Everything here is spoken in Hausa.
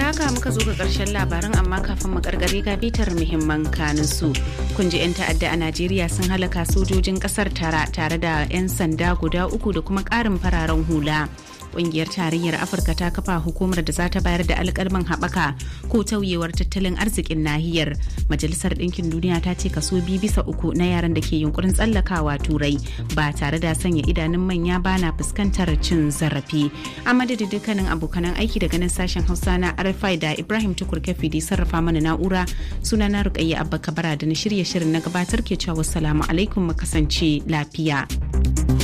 haka muka zo ga karshen labaran amma kafin mu karkare ga bitar muhimman kanin su. Kun ji 'yan ta'adda a Najeriya sun halaka sojojin kasar tara tare da 'yan sanda guda uku da kuma ƙarin fararen hula. Ƙungiyar tarayyar Afirka ta kafa hukumar da za ta bayar da alƙalman haɓaka ko tauyewar tattalin arzikin nahiyar. Majalisar Ɗinkin Duniya ta ce kaso biyu bisa uku na yaran da ke yunkurin tsallakawa turai ba tare da sanya idanun manya ba na fuskantar cin zarafi. A madadin dukkanin abokanan aiki daga nan sashen Hausa na RFI da Ibrahim Tukur Kafi da sarrafa mana na'ura suna na Rukayya Abba Kabara da na shirye shirin na gabatar ke cewa wassalamu alaikum mu kasance lafiya.